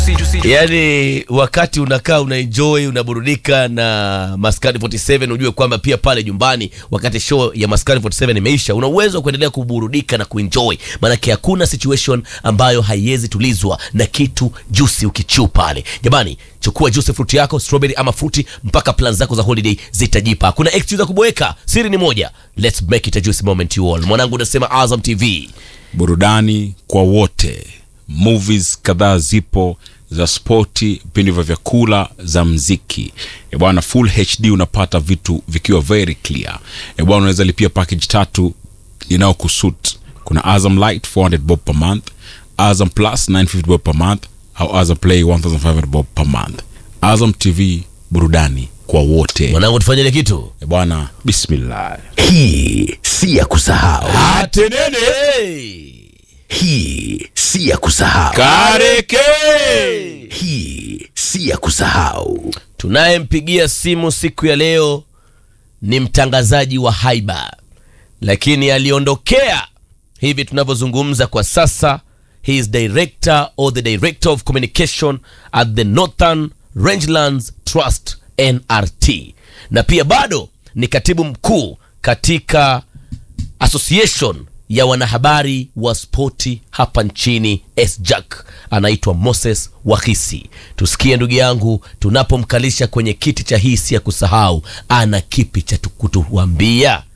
yaani wakati unakaa unaenjoy unaburudika na maskani 47 ujue kwamba pia pale nyumbani wakati show ya maskani 47 imeisha una uwezo wa kuendelea kuburudika na kuenjoy maanake hakuna situation ambayo haiwezi tulizwa na kitu juicy ukichu pale jamani chukua juice fruit yako strawberry ama fruti mpaka plan zako za holiday zitajipa hakuna excuse za kuboeka siri ni moja let's make it a juicy moment you all mwanangu unasema azam tv burudani kwa wote movies kadhaa zipo za spoti vipindi vya vyakula za mziki E bwana full hd unapata vitu vikiwa very clear E bwana unaweza lipia package tatu inayokusut kuna azam light 400 bob per month azam plus 950 bob per month au azam play 1500 bob per month azam tv burudani kwa wote mwanangu tufanyile kitu E bwana bismillah hii si ya kusahau atenene hii si ya kusahau kareke hii si ya kusahau tunayempigia simu siku ya leo ni mtangazaji wa haiba lakini aliondokea hivi tunavyozungumza kwa sasa he is director or the director of communication at the northern rangelands trust nrt na pia bado ni katibu mkuu katika association ya wanahabari wa spoti hapa nchini sjack anaitwa moses wahisi tusikie ndugu yangu tunapomkalisha kwenye kiti cha hisi ya kusahau ana kipi cha tu- kutuambia